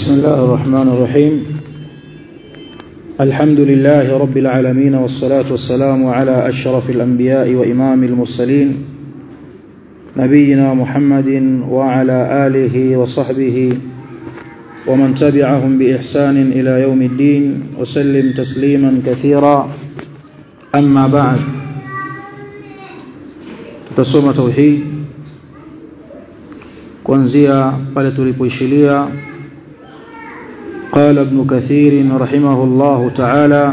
بسم الله الرحمن الرحيم الحمد لله رب العالمين والصلاة والسلام على أشرف الأنبياء وإمام المرسلين نبينا محمد وعلى آله وصحبه ومن تبعهم بإحسان إلى يوم الدين وسلم تسليما كثيرا أما بعد tutasoma tauhid kuanzia pale tulipoishilia قال ابن كثير رحمه الله تعالى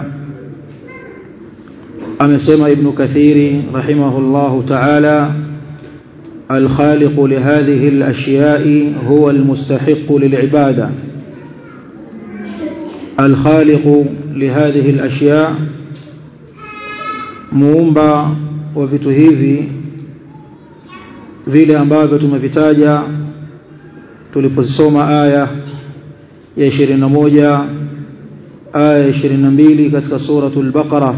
أمسما ابن كثير رحمه الله تعالى الخالق لهذه الأشياء هو المستحق للعبادة الخالق لهذه الأشياء muumba wa vitu hivi vile ambavyo tumevitaja tuliposoma aya ya 21 aya ya 22 katika suratul baqara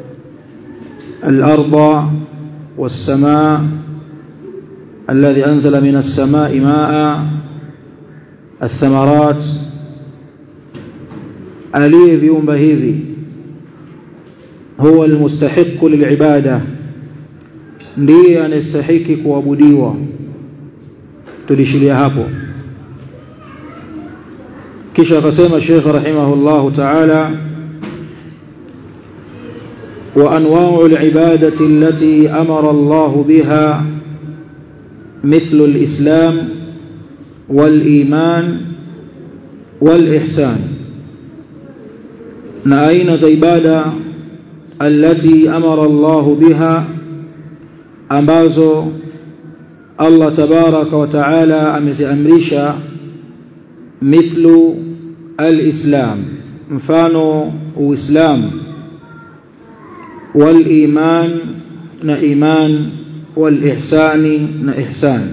al-ardha was-samaa alladhi anzala minas samaa'i maa'a ath-thamarat aliyeviumba hivi huwa almustahiqu lilibada ndiye anastahiki kuabudiwa tulishilia hapo kisha akasema Sheikh rahimahullah ta'ala wa anwa'u alibadati allati amara Allah biha مثل الإسلام والإيمان والإحسان na aina za ibada allati amara Allah biha ambazo Allah tabaraka wa taala ameziamrisha mithlu alislam mfano uislam waliman na iman walihsani na ihsan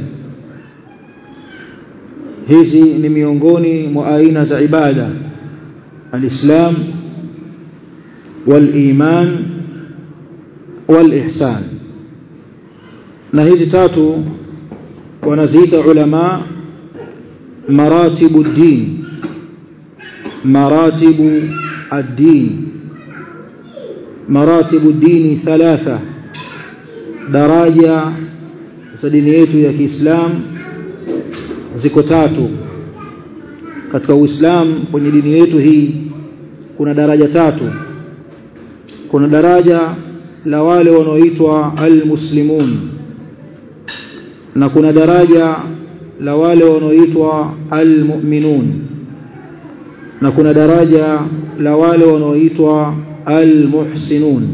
hizi ni miongoni mwa aina za ibada alislam والإيمان والإحسان na hizi tatu wanaziita ulama maratibu din maratibu ad-din maratibu dini thalatha daraja za dini yetu ya Kiislamu ziko tatu katika Uislamu kwenye dini yetu hii kuna daraja tatu kuna daraja la wale wanaoitwa almuslimun na kuna daraja la wale wanaoitwa almu'minun na kuna daraja la wale wanaoitwa almuhsinun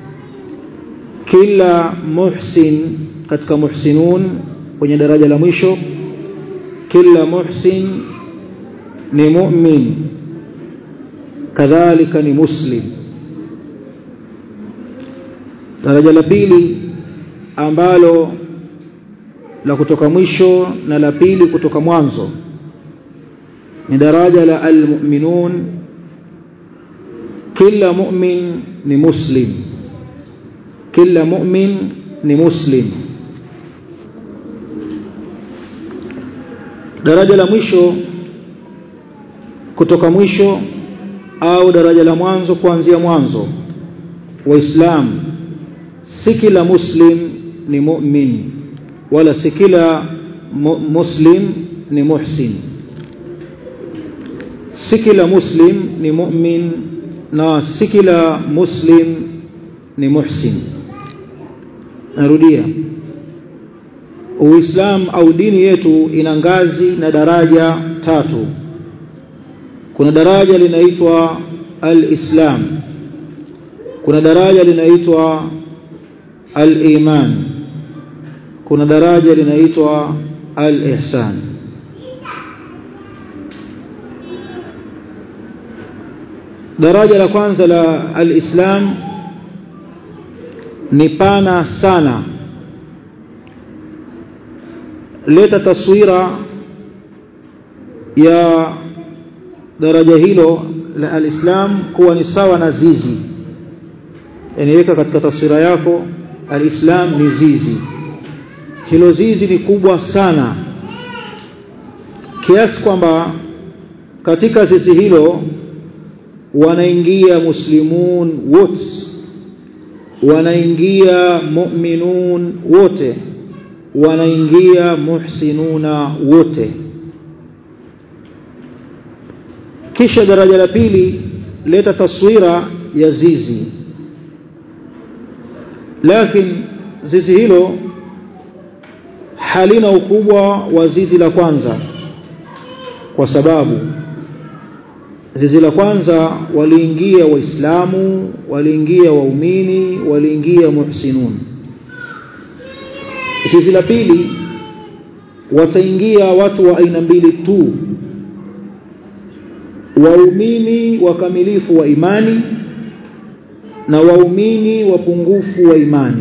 kila muhsin katika muhsinun kwenye daraja la mwisho kila muhsin ni mu'min kadhalika ni muslim daraja la pili ambalo la kutoka mwisho na la pili kutoka mwanzo ni daraja la almu'minun kila mu'min ni muslim kila mu'min ni muslim daraja la mwisho kutoka mwisho au daraja la mwanzo kuanzia mwanzo waislamu si kila muslim ni mu'min wala si kila mu muslim ni muhsin si kila muslim ni mu'min na si kila muslim ni muhsin narudia uislam au dini yetu ina ngazi na daraja tatu kuna daraja linaitwa al-islam kuna daraja linaitwa al-iman kuna daraja linaitwa al-ihsan daraja la kwanza la al-islam ni pana sana leta taswira ya daraja hilo la al-islam kuwa ni sawa na zizi inaweka katika taswira yako alislam ni zizi hilo zizi ni kubwa sana kiasi kwamba katika zizi hilo wanaingia muslimun wote wanaingia mu'minun wote wanaingia muhsinuna wote kisha daraja la pili leta taswira ya zizi lakini zizi hilo halina ukubwa wa zizi la kwanza kwa sababu zizi la kwanza waliingia waislamu waliingia waumini waliingia muhsinun zizi la pili wataingia watu wa aina mbili tu waumini wakamilifu wa imani na waumini wapungufu wa imani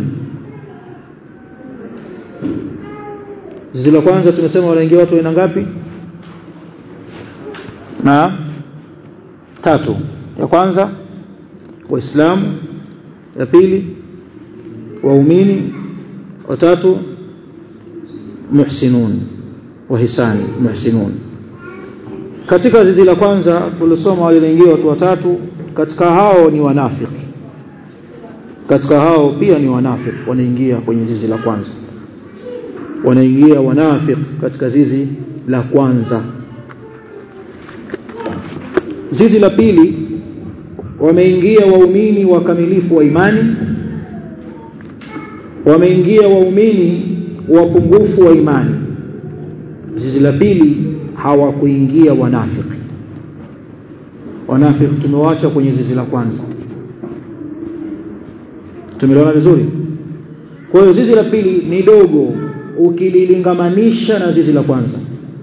zizi la kwanza tumesema wanaingia watu aina ngapi na tatu ya kwanza waislamu ya pili waumini watatu muhsinun wahisani muhsinun katika zizi la kwanza tulisoma waliingia watu watatu katika hao ni wanafiki katika hao pia ni wanafiki wanaingia kwenye zizi la kwanza wanaingia wanafiki katika zizi la kwanza zizi la pili wameingia waumini wakamilifu wa imani wameingia waumini wapungufu wa imani zizi la pili hawakuingia wanafiki wanafiki tumewacha kwenye zizi la kwanza tumeliona vizuri kwa hiyo zizi la pili ni dogo ukililingamanisha na zizi la kwanza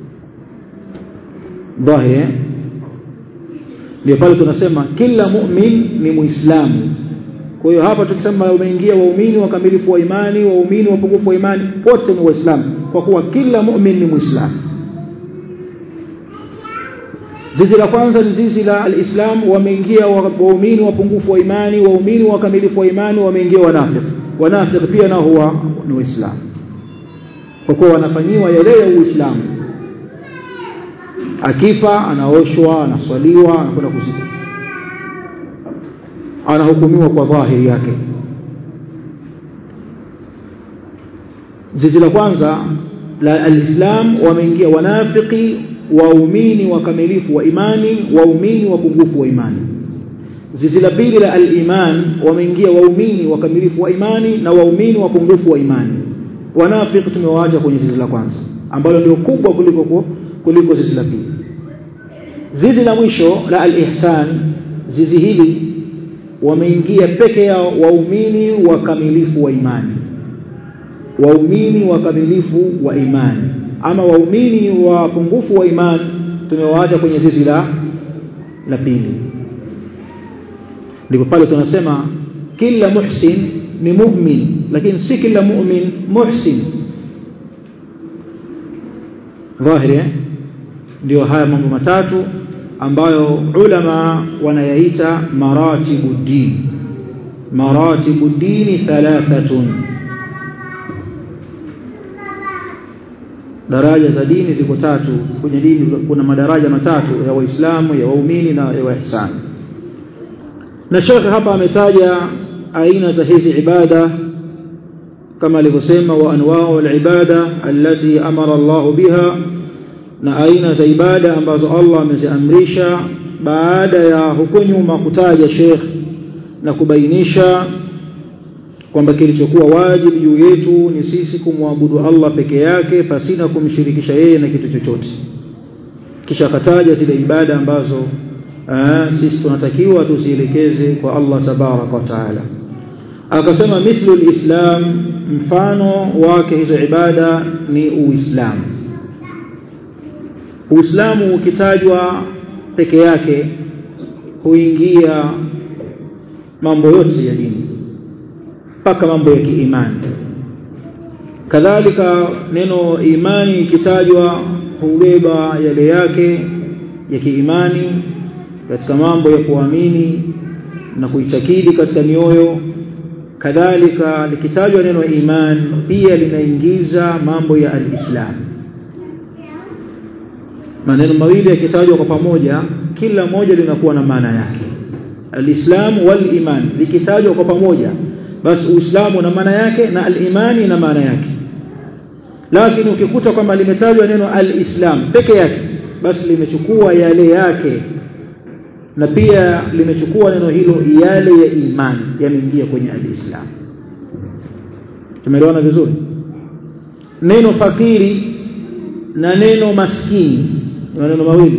dhahiri ndio pale tunasema kila mu'min ni muislamu kwa hiyo hapa tukisema umeingia waumini wakamilifu wa imani waumini wapungufu wa imani wote ni waislamu kwa kuwa kila mu'min ni muislamu zizi la kwanza ni zizi la alislam wameingia waumini wapungufu wa imani waumini wakamilifu wa imani wameingia wanafiki wanafiki pia nao huwa ni waislamu kwa kuwa wanafanyiwa yale ya uislamu akifa anaoshwa anaswaliwa anakwenda kuzikwa anahukumiwa kwa dhahiri yake zizi la kwanza la alislam wameingia wanafiki waumini wakamilifu wa imani waumini wapungufu wa imani zizi la pili la aliman wameingia waumini wakamilifu wa imani na waumini wapungufu wa imani wanafiki tumewaacha kwenye zizi la kwanza ambalo ndio kubwa kuliko kuliko zizi la pili zizi la mwisho la al-ihsan zizi hili wameingia peke yao waumini wakamilifu wa imani waumini wakamilifu wa imani ama waumini wapungufu wa imani tumewaacha kwenye zizi la la pili ndipo pale tunasema kila muhsin ni mu'min lakini si kila mu'min muhsin dhahiri ndio haya mambo matatu ambayo ulama wanayaita maratibu din maratibu dini thalathatun daraja za dini ziko tatu kwenye dini kuna madaraja matatu ya waislamu ya waumini na ya waihsani na shekhe hapa ametaja aina za hizi ibada kama alivyosema wa anwa'u al-ibada allati amara Allah biha na aina za ibada ambazo Allah ameziamrisha baada ya huko nyuma kutaja Sheikh na kubainisha kwamba kilichokuwa wajibu juu yetu ni sisi kumwabudu Allah peke yake pasina kumshirikisha yeye na kitu chochote kisha akataja zile ibada ambazo aa, sisi tunatakiwa tuzielekeze kwa Allah tabaraka wa taala akasema mithlu alislam mfano wake hizo ibada ni uislamu Uislamu ukitajwa peke yake huingia mambo yote ya dini mpaka mambo ya kiimani kadhalika neno imani ikitajwa hubeba yale yake ya kiimani katika mambo ya kuamini na kuitakidi katika mioyo kadhalika likitajwa neno iman pia linaingiza mambo ya alislam maneno mawili yakitajwa kwa pamoja kila moja linakuwa na maana yake alislam wal iman likitajwa kwa pamoja basi uislamu na maana yake na al-imani na maana yake lakini ukikuta kwamba limetajwa neno al-islam peke yake basi limechukua yale yake na pia limechukua neno hilo yale ya imani yameingia kwenye al-islam tumeelewana vizuri neno fakiri na neno maskini ni maneno mawili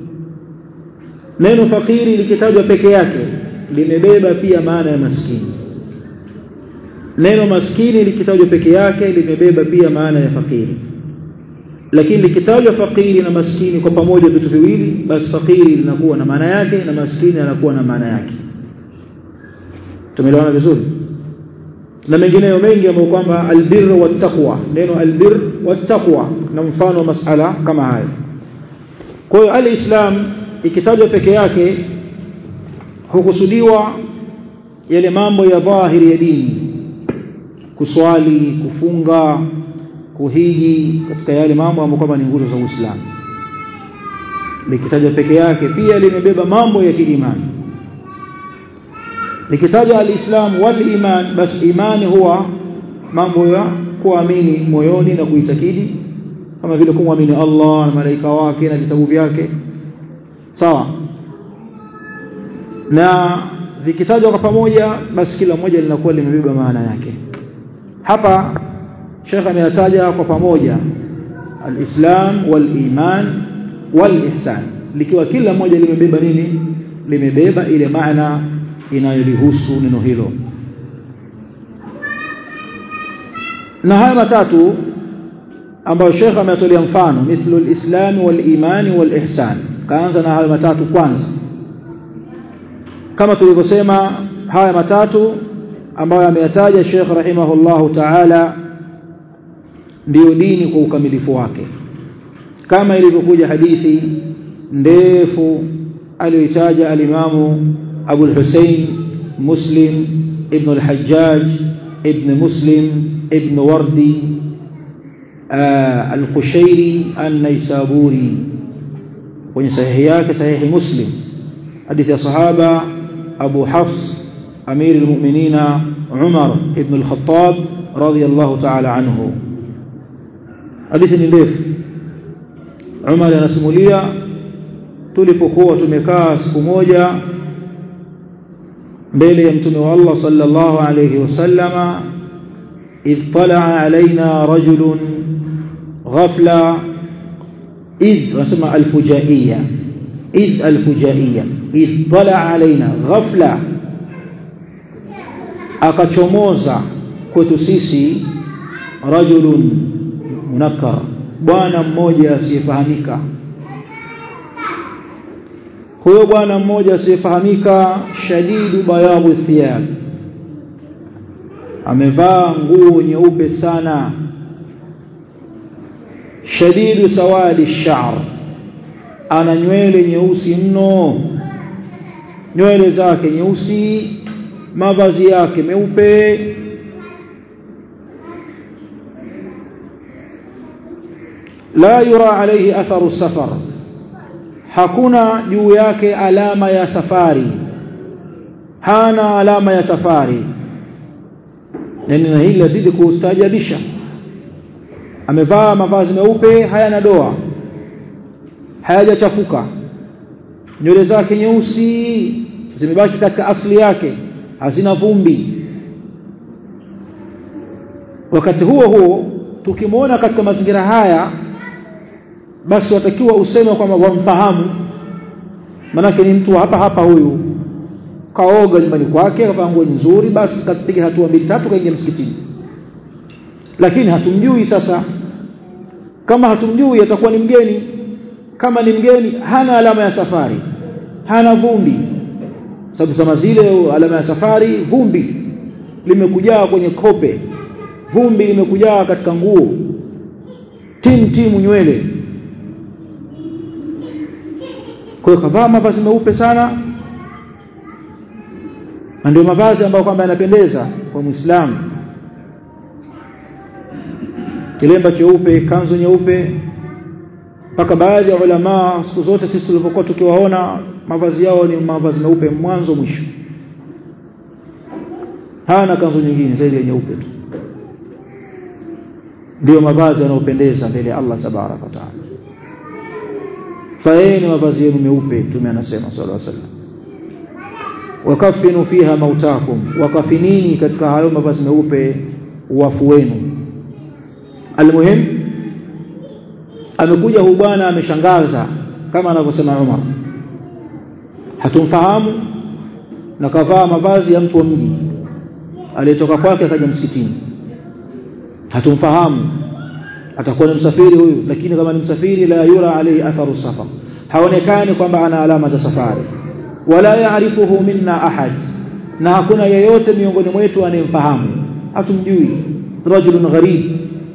neno fakiri likitajwa peke yake limebeba pia maana ya maskini neno maskini likitajwa peke yake limebeba pia maana ya fakiri lakini likitajwa fakiri na maskini kwa pamoja vitu viwili basi fakiri linakuwa na maana yake na maskini anakuwa na maana yake tumeelewana vizuri na mengineyo mengi ambayo kwamba albir wa taqwa neno albir wa taqwa na mfano wa masala kama haya kwa hiyo alislam ikitajwa peke yake hukusudiwa yale mambo ya dhahiri ya dini kuswali kufunga kuhiji katika yale mambo ambayo kwamba ni nguzo za Uislamu likitajwa peke yake pia limebeba mambo ya kiimani likitajwa alislam wal iman basi imani huwa mambo ya kuamini moyoni na kuitakidi kama vile kumwamini Allah na malaika wake na vitabu vyake sawa na vikitajwa kwa pamoja basi kila moja linakuwa limebeba maana yake hapa Sheikh ameyataja kwa pamoja alislam waliman walihsan likiwa kila moja limebeba nini limebeba ile maana inayolihusu neno hilo na haya matatu ambayo Sheikh ametolea mfano mithlu alislam waliman walihsan kaanza na haya matatu kwanza kama tulivyosema haya matatu ambayo ameyataja Sheikh rahimahullahu ta'ala ndiyo dini kwa ukamilifu wake kama ilivyokuja hadithi ndefu aliyoitaja alimamu Abu al-Hussein Muslim ibn al-Hajjaj ibn Muslim ibn Wardi al-Qushairi an-Naisaburi kwenye sahihi yake sahihi Muslim hadithi ya sahaba Abu Hafs أمير المؤمنين عمر ابن الخطاب رضي الله تعالى عنه حديث ndefu Umar anasimulia tulipokuwa tumekaa siku moja mbele ya mtume wa Allah sallallahu alayhi wasallama idh talaa alaina rajulun ghafla idh nasema alfujaiya idh alfujaiya idh talaa alaina ghafla akachomoza kwetu sisi rajulun munakkar bwana mmoja asiyefahamika huyo bwana mmoja asiyefahamika shadidu bayabu thiyab amevaa nguo nyeupe sana shadidu sawadi sha'r ana nywele nyeusi mno nywele zake nyeusi mavazi yake meupe la yura alayhi atharu safar hakuna juu yake alama ya safari hana alama ya safari yani na hili lazidi kustaajabisha amevaa mavazi meupe hayana doa hayajachafuka nywele zake nyeusi zimebaki katika asili yake hazina vumbi wakati huo huo tukimwona katika mazingira haya basi watakiwa useme kwamba wamfahamu manake ni mtu hapa hapa huyu kaoga nyumbani kwake kavaa nguo nzuri basi kapiga hatua mbili tatu kaingia msikitini lakini hatumjui sasa kama hatumjui atakuwa ni mgeni kama ni mgeni hana alama ya safari hana vumbi sababu zama zile alama ya safari vumbi limekujaa kwenye kope vumbi limekujaa katika nguo timu timu nywele kwa hiyo kavaa mavazi meupe sana na ndio mavazi ambayo kwamba yanapendeza kwa Muislamu kilemba cheupe kanzu nyeupe mpaka baadhi ya ulama siku zote sisi tulipokuwa tukiwaona mavazi yao ni mavazi meupe mwanzo mwisho hana kanzu nyingine zaidi ya nyeupe tu ndio mavazi yanayopendeza mbele ya Allah tabaraka wa taala faeni mavazi yenu meupe tume anasema sallallahu alaihi wasallam wakafinu fiha mautakum wakafinini katika hayo mavazi meupe wafu wenu almuhim amekuja huyu bwana ameshangaza kama anavyosema Umar hatumfahamu na kavaa mavazi ya mtu wa mji aliyetoka kwake akaja msikitini hatumfahamu atakuwa ni msafiri huyu lakini kama ni msafiri la yura alayhi atharu safar haonekani kwamba ana alama za safari wala yaarifuhu minna ahad na hakuna yeyote miongoni mwetu anayemfahamu hatumjui rajulun gharib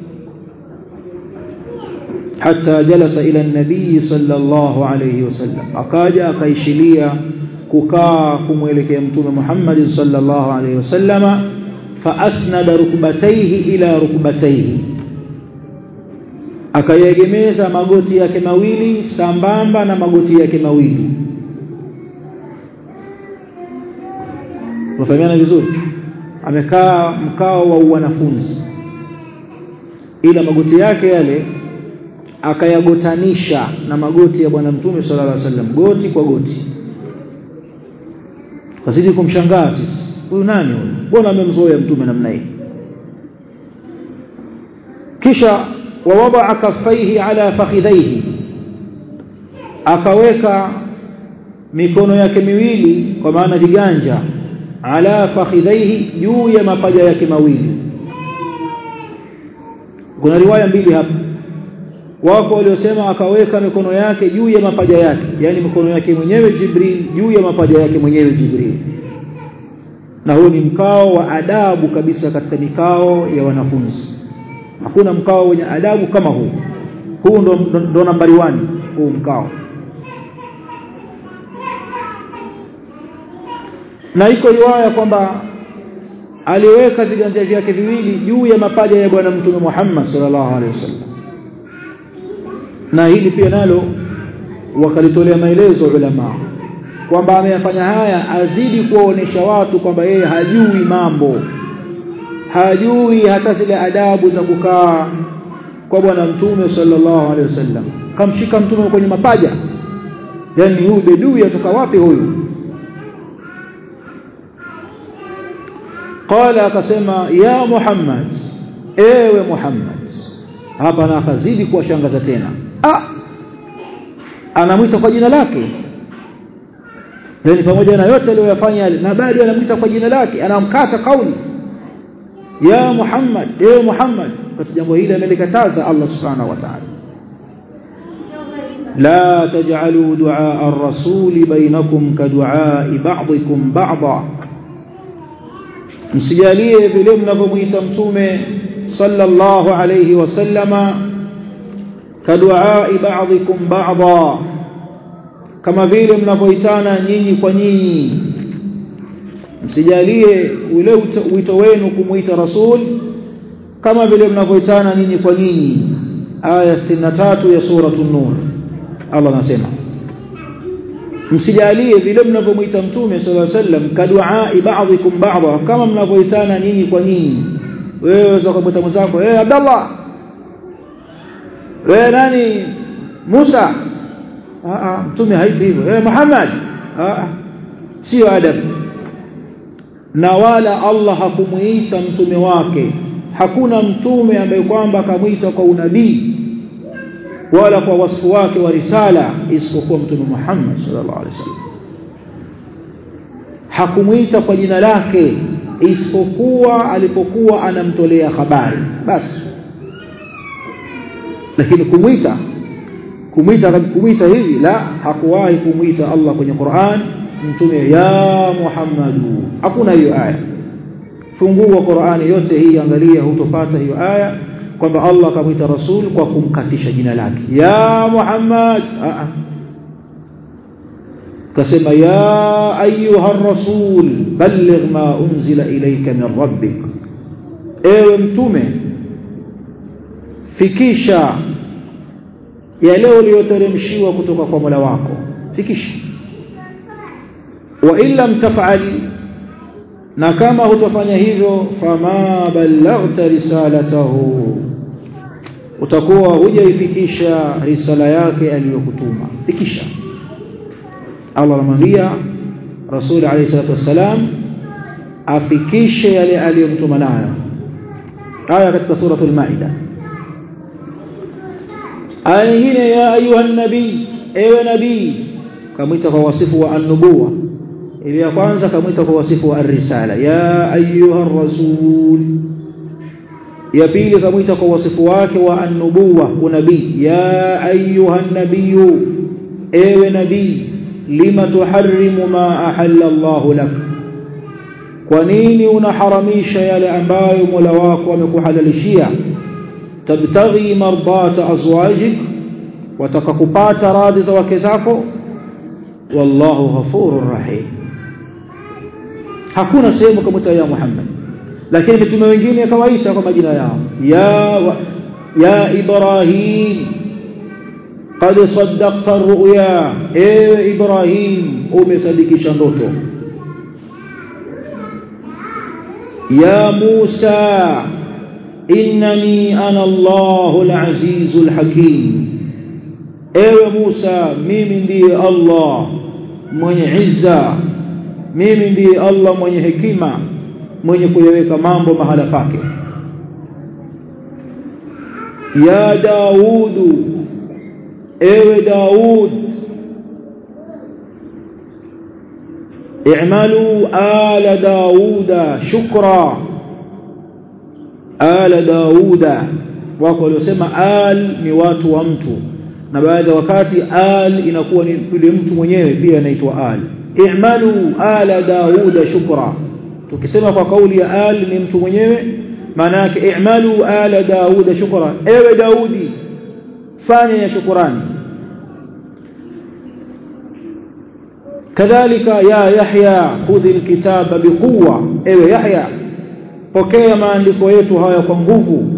حتى جلس إلى النبي صلى الله عليه وسلم أكاجا كيشليا كوكا كمولك يمتون محمد صلى الله عليه وسلم فأسند ركبتيه إلى ركبتيه akayegemeza magoti yake mawili sambamba na magoti yake mawili unafahamiana vizuri amekaa mkao wa wanafunzi ila magoti yake yale akayagotanisha na magoti ya bwana mtume sallallahu alaihi wasallam goti kwa goti kazidi kumshangaa sisi huyu nani huyu mbona amemzoea mtume namna hii kisha wawadaa kaffaihi ala fakhidhaihi akaweka mikono yake miwili kwa maana viganja ala fakhidhaihi juu ya mapaja yake mawili kuna riwaya mbili hapa wako waliosema akaweka mikono yake juu ya mapaja yake yani mikono yake mwenyewe Jibril juu ya mapaja yake mwenyewe Jibril na huu ni mkao wa adabu kabisa katika mikao ya wanafunzi hakuna mkao wenye adabu kama huu huu ndo, ndo, ndo nambari 1 huu mkao na iko riwaya kwamba aliweka viganja vyake viwili juu ya mapaja ya bwana mtume Muhammad sallallahu alaihi wasallam na hili pia nalo wakalitolea maelezo ulama kwamba ameyafanya haya azidi kuwaonesha watu kwamba yeye hajui mambo hajui hata zile adabu za kukaa kwa bwana mtume sallallahu alaihi wasallam kamshika mtume kwenye mapaja yani huyu bedui atoka wapi huyu qala akasema ya muhammad ewe muhammad hapa na akazidi kuwashangaza tena ah anamwita kwa jina lake yani pamoja na yote aliyoyafanya na bado anamwita kwa jina lake anamkata kauli ya Muhammad ewe Muhammad katika jambo hili amelikataza Allah subhanahu wa ta'ala la taj'alu du'a ar-rasul bainakum ka du'a ba'dikum ba'dha msijalie vile mnavyomuita mtume sallallahu alayhi wasallama ka du'a ba'dikum ba'dha kama vile mnavyoitana nyinyi kwa nyinyi msijalie ule wito wenu kumuita rasul kama vile mnavyoitana nyinyi kwa nyinyi aya 63 ya sura an-nur Allah anasema msijalie vile mnavyomuita mtume sallallahu alaihi wasallam kadua ba'dikum ba'dha kama mnavyoitana nyinyi kwa nyinyi wewe unaweza kumwita mwenzako eh Abdallah wewe nani Musa ah mtume haiti hivyo eh Muhammad ah sio adabu na wala Allah hakumuita mtume wake hakuna mtume ambaye kwamba akamwita kwa unabii wala kwa wasfu wake wa risala isipokuwa mtume Muhammad sallallahu alaihi wasallam hakumuita kwa jina lake isipokuwa alipokuwa anamtolea habari basi lakini kumwita kumwita kumwita hivi la hakuwahi kumwita Allah kwenye Qur'an mtume ya Muhammadu hakuna hiyo aya fungua Qur'ani yote hii angalia hutopata hiyo aya kwamba Allah akamwita rasul kwa kumkatisha jina lake ya Muhammad a kasema ya ayuha rasul balligh ma unzila ilayka min rabbik ewe mtume fikisha yale uliyoteremshiwa kutoka kwa Mola wako fikisha wa illa mtafali na kama hutafanya hivyo fama ballaghta risalatahu utakuwa hujaifikisha risala yake aliyokutuma fikisha Allah anamwambia Rasul alayhi salatu wassalam afikishe yale aliyomtuma nayo aya katika suratul maida aya nyingine ya ayuha nabii ewe nabii kamwita kwa wasifu wa an-nubuwa ile ya kwanza kamwita kwa wasifu wa ar-risala ya ayuha rasul ya pili kamwita kwa wasifu wake wa an-nubuwa unabii ya ayuha nabiyu ewe nabii lima tuharrimu ma ahalla Allah lak kwa nini unaharamisha yale ambayo Mola wako amekuhalalishia tabtaghi mardata azwajik wataka kupata radhi za wake zako wallahu ghafurur rahim hakuna sehemu kama ya Muhammad lakini mitume wengine kawaita kwa majina yao ya ya Ibrahim qad saddaqta ar-ru'ya ewe Ibrahim umesadikisha ndoto ya Musa innani ana Allahul azizul hakim ewe Musa mimi ndiye Allah mwenye izza mimi ndiye Allah mwenye hekima mwenye kuyaweka mambo mahala pake ya Daudu ewe Daud i'malu ala Dauda shukra ala Dauda wako waliosema al ni watu wa mtu na baadhi ya wakati al inakuwa ni yule mtu mwenyewe pia anaitwa al i'malu ala Dauda shukra tukisema kwa kauli ya al ni mtu mwenyewe maana yake i'malu ala Dauda shukra ewe Daudi fanya ya shukrani kadhalika ya Yahya khudhi alkitaba biquwa ewe Yahya pokea maandiko yetu haya kwa nguvu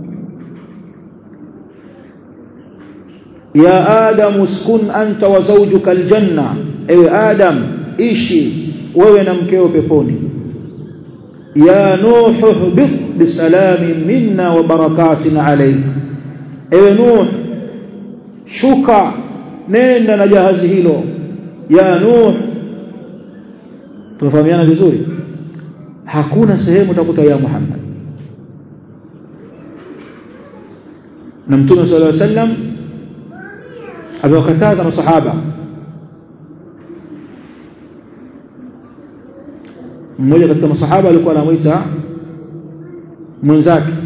ya adam uskun anta wa zawjuka aljanna ewe adam ishi wewe na mkeo peponi ya nuh ihbit bisalamin minna wa barakatin alayk ewe nuh shuka nenda na jahazi hilo ya nuh tunafahamiana vizuri hakuna sehemu utakuta ya Muhammad na mtume sallallahu alaihi wasallam amewakataza masahaba mmoja katika masahaba alikuwa anamuita mwenzake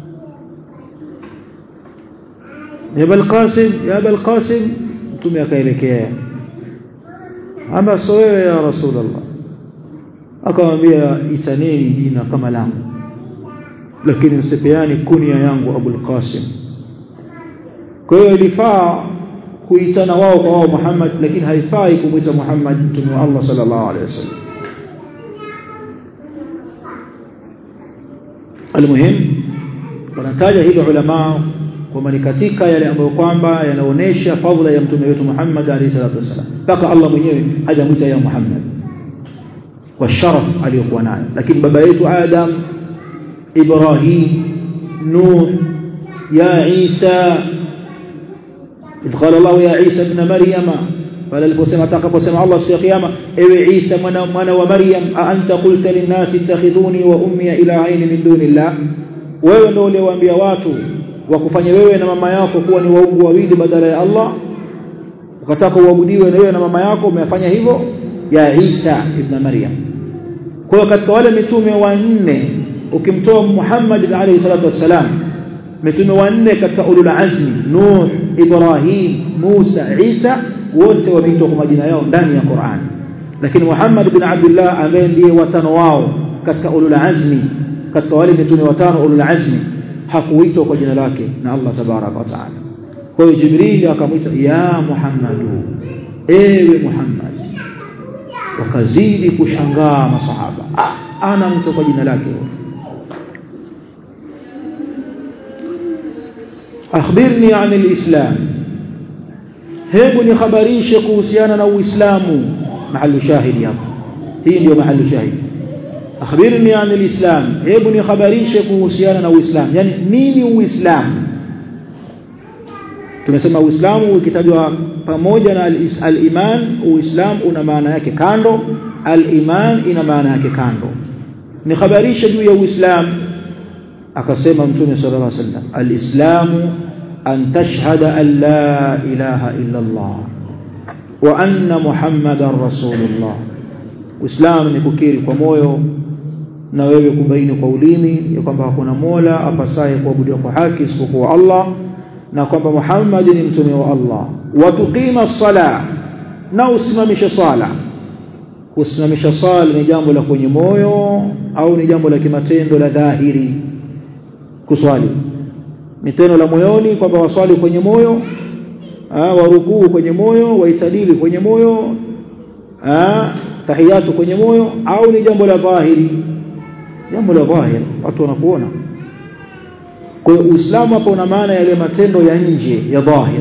ya Abul Qasim ya Abul Qasim mtume akaelekea ama so wewe ya Rasulullah akamwambia itaneni jina kama langu lakini msipeani kunia yangu Abul Qasim kwa hiyo ilifaa kuitana wao kwa wao Muhammad lakini haifai kumuita Muhammad mtume wa Allah sallallahu alaihi wasallam almuhim wanataja hilo ulama kwamba ni katika yale ambayo kwamba yanaonesha fadhila ya mtume wetu Muhammad alayhi salatu wasallam mpaka Allah mwenyewe hajamuita ya Muhammad kwa sharaf aliyokuwa nayo lakini baba yetu Adam Ibrahim Nuh ya Isa إذ قال الله يا عيسى ابن مريم قال الفسمة تقفسم الله في قيامة إيه عيسى من, من ومريم أأنت قلت للناس اتخذوني وأمي إلهين من دون الله wewe ndio uliwaambia watu wakufanya wewe na mama yako kuwa ni waungu wawili badala ya Allah ukataka uabudiwe na wewe na mama yako umefanya hivyo ya Isa ibn Maryam kwa katika wale mitume wanne ukimtoa Muhammad alayhi salatu wassalam mitume wanne katika ulul azmi Nuh Ibrahim Musa Isa wote wameitwa kwa majina yao ndani ya Qur'an lakini Muhammad bin Abdullah ambaye ndiye watano wao katika ulul azmi katika wale mitume watano ulul azmi hakuitwa kwa jina lake na Allah tabaraka wa taala kwa hiyo Jibril akamwita ya Muhammadu ewe Muhammad wakazidi kushangaa masahaba ah, ana mtu kwa jina lake أخبرني عن الإسلام hebu nihabarishe kuhusiana na uislamu mahali shahidi hapo hii ndio mahali shahidi akhbirni an alislam hebu nihabarishe kuhusiana na uislamu yani nini uislamu tumesema uislamu ukitajwa pamoja na al-iman uislamu una maana yake kando al-iman ina maana yake kando nihabarishe juu ya uislamu akasema mtume sallallahu alaihi wasallam al-islamu an tashhada an la ilaha illa Allah wa anna muhammadar rasulullah uislamu ni kukiri kwa moyo na wewe kubaini kwa ulimi ya kwamba hakuna mola apasaye kuabudiwa kwa haki isipokuwa Allah na kwamba Muhammad ni mtume wa Allah watuqima sala na usimamishe sala kusimamisha sala ni jambo la kwenye moyo au ni jambo la kimatendo la dhahiri kuswali ni tendo la moyoni kwamba waswali kwenye moyo warukuu kwenye moyo waitadili kwenye moyo aa, tahiyatu kwenye moyo au ni jambo la dhahiri jambo la dhahiri watu wanakuona kwa hiyo uislamu hapa una maana yale matendo ya nje ya dhahir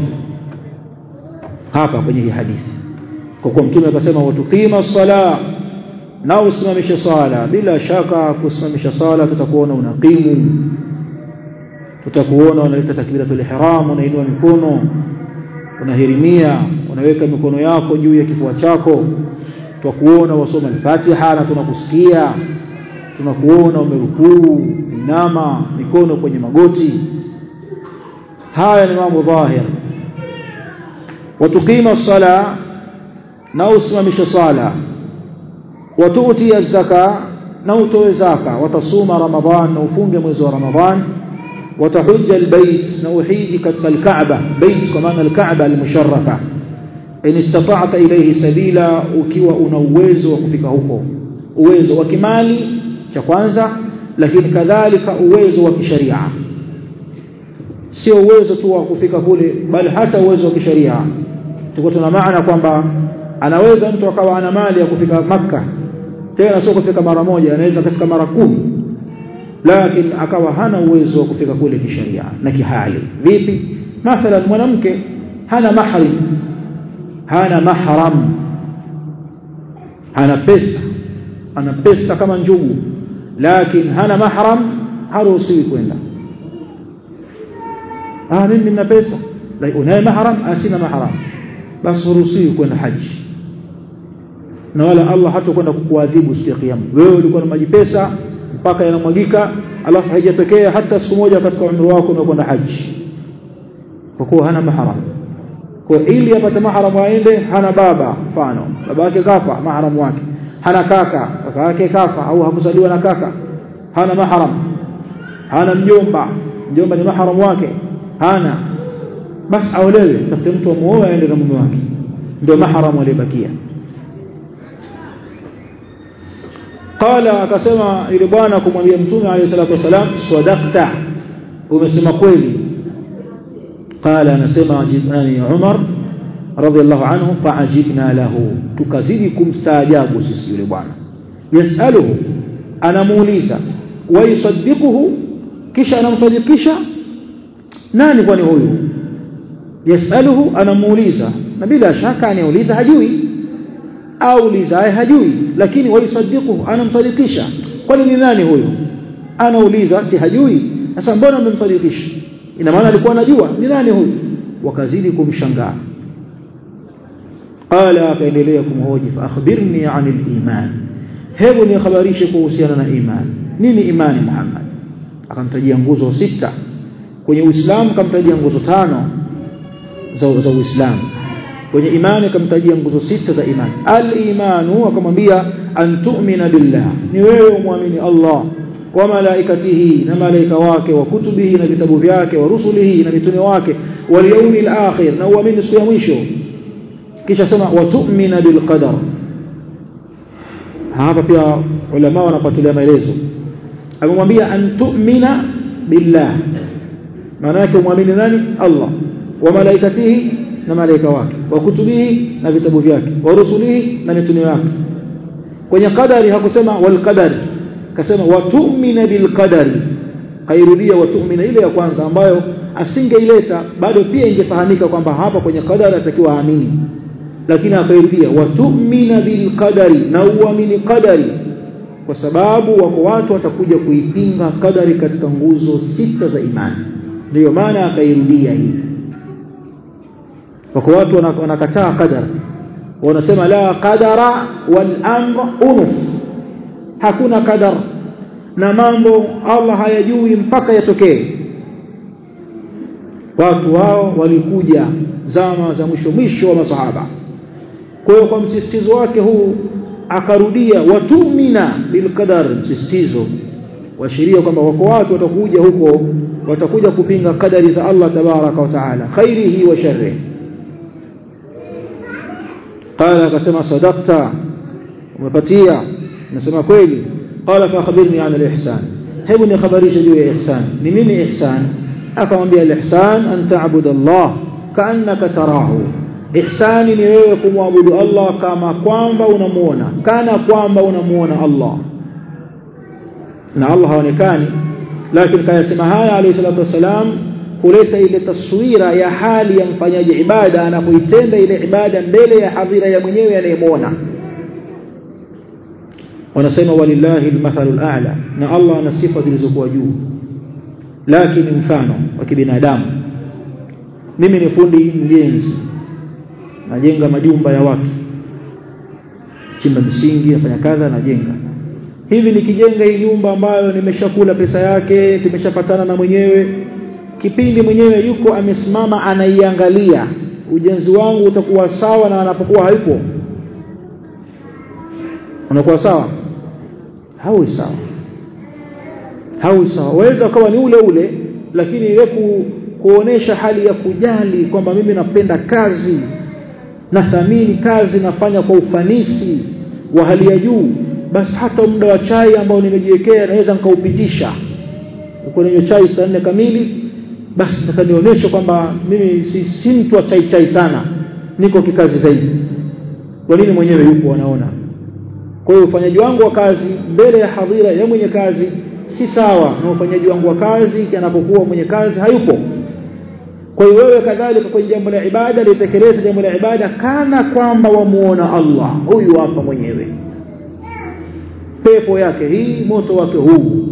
hapa kwenye hii hadithi kwa kuwa mtume akasema watuqima sala na usimamishe sala bila shaka kusimamisha sala tutakuona unaqimu tutakuona unaleta takbiratul ihram unainua mikono unahirimia unaweka mikono yako juu ya kifua chako tutakuona wasoma al-Fatiha na tunakusikia tunakuona umerukuu inama mikono kwenye magoti haya ni mambo dhahir watukima sala na usimamisha sala watuti zaka na utoe zaka watasuma ramadhan na ufunge mwezi wa ramadhan watahujja albayt na uhiji katika alkaaba bayt kwa maana alkaaba almusharrafa in istata'ta ilayhi sabila ukiwa una uwezo wa kufika huko uwezo wa kimali cha kwanza lakini kadhalika uwezo wa kisharia sio uwezo tu wa kufika kule bali hata uwezo wa kisharia tuko tuna maana kwamba anaweza mtu akawa ana mali ya kufika maka tena sio kufika mara moja anaweza kufika mara kumi lakini akawa hana uwezo wa kufika kule kisharia na kihali vipi mathalan mwanamke hana mahrim hana mahram hana pesa ana pesa kama njugu lakini hana mahram haruhusiwi kwenda ah mimi nina pesa lakini unaye mahram asina mahram basi haruhusiwi kwenda haji na wala Allah hata kwenda kukuadhibu siku ya kiyama wewe ulikuwa na maji pesa mpaka yanamwagika alafu haijatokea hata siku moja katika umri wako umekwenda haji kwa kuwa hana mahram kwa ili apate mahram aende hana baba mfano baba yake kafa mahram wake hana kaka kaka yake kafa au hakuzaliwa na kaka hana mahram hana mjomba mjomba ni mahram wake hana basi aolewe tafute mtu amuoe aende na mume wake ndio mahram aliyebakia qala akasema yule bwana kumwambia mtume alayhi salatu wasalam sadaqta umesema kweli qala anasema ajibani Umar radhiallahu anhu faajibna lahu tukazidi kumstaajabu sisi yule bwana yasaluhu anamuuliza wayusaddiquhu kisha anamsadikisha nani kwani huyu yasaluhu anamuuliza na bila shaka anauliza hajui aulizaye hajui lakini wayusaddiquhu anamsadikisha kwani ni nani huyu anauliza si hajui sasa mbona mmemsadikisha ina maana alikuwa anajua ni nani huyu wakazidi kumshangaa qala akaendelea kumhoji fa akhbirni anil iman hebu nihabarishe kuhusiana na iman nini imani Muhammad akamtajia nguzo sita kwenye Uislamu akamtajia nguzo tano za za Uislamu kwenye imani akamtajia nguzo sita za imani al-imanu akamwambia an tu'mina billah ni wewe umwamini Allah wa malaikatihi na malaika wake wa kutubihi na vitabu vyake wa rusulihi na mitume wake wal yawmil akhir na uamini siku ya mwisho kisha sema wa tu'mina bil qadar hapa pia ulama wanapatilia maelezo amemwambia an tu'mina billah maana yake umwamini nani Allah wa malaikatihi na malaika wake wa kutubihi na vitabu vyake wa rusulihi na mitume wake kwenye qadari hakusema wal qadari kasema wa tu'mina bil qadari kairudia watu'mina ile ya kwanza ambayo asingeileta bado pia ingefahamika kwamba hapa kwenye qadari atakiwa aamini lakini akairudia watu'mina bil qadari na uamini qadari kwa sababu wako watu watakuja kuipinga qadari katika nguzo sita za imani ndiyo maana akairudia hii wako watu wanakataa qadar wanasema la qadara wal amr unuf hakuna qadar na mambo Allah hayajui mpaka yatokee watu hao walikuja zama za mwisho mwisho wa masahaba kwa hiyo kwa msisitizo wake huu akarudia watumina bilqadar msisitizo washiria kwamba wako watu watakuja huko watakuja kupinga kadari za Allah tabaraka wa taala khairihi wa sharrihi قال akasema sadaqta umepatia nasema kweli qala fa khabirni an al-ihsan hebu ni khabarisha juu ya ihsan ni nini ihsan akamwambia al-ihsan an ta'budu Allah ka'annaka tarahu ihsani ni wewe kumwabudu Allah kama kwamba unamuona kana kwamba unamuona Allah na Allah haonekani lakini kayasema haya alayhi salatu wasalam kuleta ile taswira ya hali ya mfanyaji ibada anapoitenda ile ibada mbele ya hadhira ya mwenyewe anayemwona wanasema walillahi almathalu al'a na Allah ana sifa zilizokuwa juu lakini mfano wa kibinadamu mimi ni fundi mjenzi najenga majumba ya watu chimba misingi nafanya kadha najenga hivi nikijenga hii nyumba ambayo nimeshakula pesa yake tumeshapatana na mwenyewe kipindi mwenyewe yuko amesimama anaiangalia ujenzi wangu utakuwa sawa na anapokuwa hayupo unakuwa sawa haui sawa haui sawa waweza ukawa ni ule ule lakini ile ku, kuonesha hali ya kujali kwamba mimi napenda kazi nathamini kazi nafanya kwa ufanisi wa hali ya juu basi hata muda wa chai ambao nimejiwekea naweza nikaupitisha uko ninywe chai saa nne kamili basi nataka nionyeshe kwamba mimi si, si mtu wa chai chai sana niko kikazi zaidi kwa nini mwenyewe yupo anaona kwa hiyo ufanyaji wangu wa kazi mbele ya hadhira ya mwenye kazi si sawa na ufanyaji wangu wa kazi anapokuwa mwenye kazi hayupo kwa hiyo wewe kadhalika kwenye jambo la ibada litekeleza jambo la ibada kana kwamba wamuona Allah huyu hapa mwenyewe pepo yake hii moto wake huu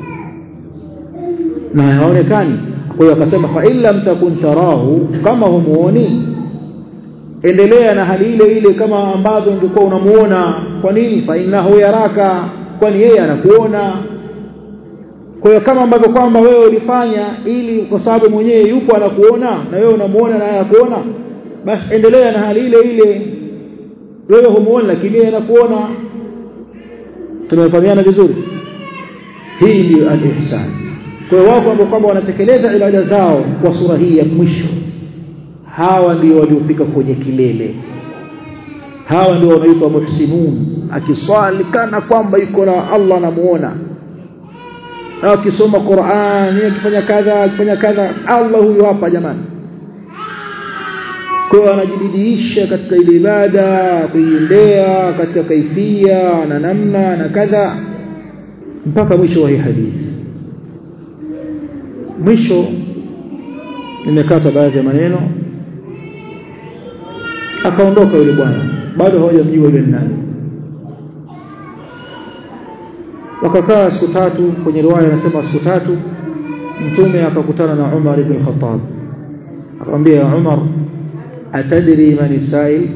na haonekani kwa hiyo akasema fa illa mtakun tarahu kama humuoni endelea na hali ile ile kama ambavyo ungekuwa unamuona kwa nini fa innahu yaraka kwani yeye anakuona kwa hiyo kama ambavyo kwamba wewe ulifanya ili kwa sababu mwenyewe yupo anakuona na wewe unamuona na anakuona basi endelea na hali ile ile wewe humuoni lakini yeye anakuona tumefahamiana vizuri hii ndio al-ihsan kwa hiyo wako ambao kwamba wanatekeleza ibada zao kwa sura hii ya mwisho hawa ndio waliofika kwenye kilele hawa ndio wanaitwa muhsinun akiswali kana kwamba yuko na Allah anamuona akisoma Qur'an akifanya kadha akifanya kadha Allah huyu hapa jamani kwa anajibidiisha katika ile ibada kuiendea katika kaifia na namna na kadha mpaka mwisho wa hii hadithi mwisho nimekata baadhi ya maneno akaondoka yule bwana bado hawajamjua yule nani wakakaa siku tatu kwenye riwaya anasema siku tatu mtume akakutana na Umar ibn Khattab akamwambia Umar atadri man sail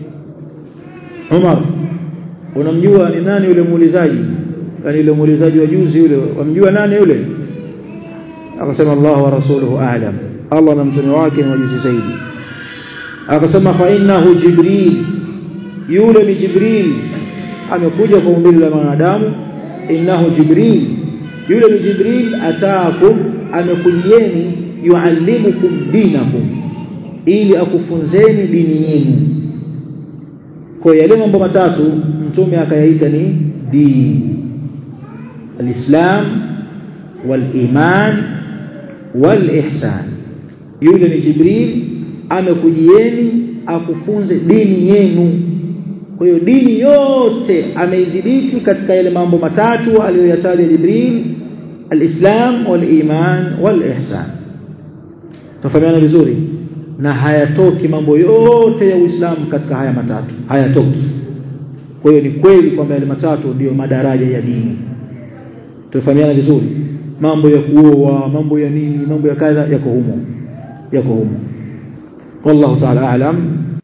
Umar unamjua ni nani yule muulizaji yani yule muulizaji wa juzi yule wamjua nani yule akasema Allah wa rasuluhu a'lam Allah na mtume wake ni wajuzi zaidi akasema fa innahu jibril yule ni jibril amekuja kwa umbile la wanadamu innahu jibril yule ni jibril ataakum amekujieni yuallimukum dinakum ili akufunzeni dini yenu kwa yale mambo matatu mtume akayaita ni dini alislam waliman walihsan yule ni jibril amekujieni akufunze dini yenu kwa hiyo dini yote ameidhibiti katika yale mambo matatu aliyoyataja Jibril alislam waliman walihsan tufahamiana vizuri na hayatoki mambo yote ya Uislamu katika haya matatu hayatoki kwa hiyo ni kweli kwamba yale matatu ndiyo madaraja ya dini tufahamiana vizuri mambo ya kuoa mambo ya nini mambo ya kadha yako humo yako humo wallahu ta'ala a'lam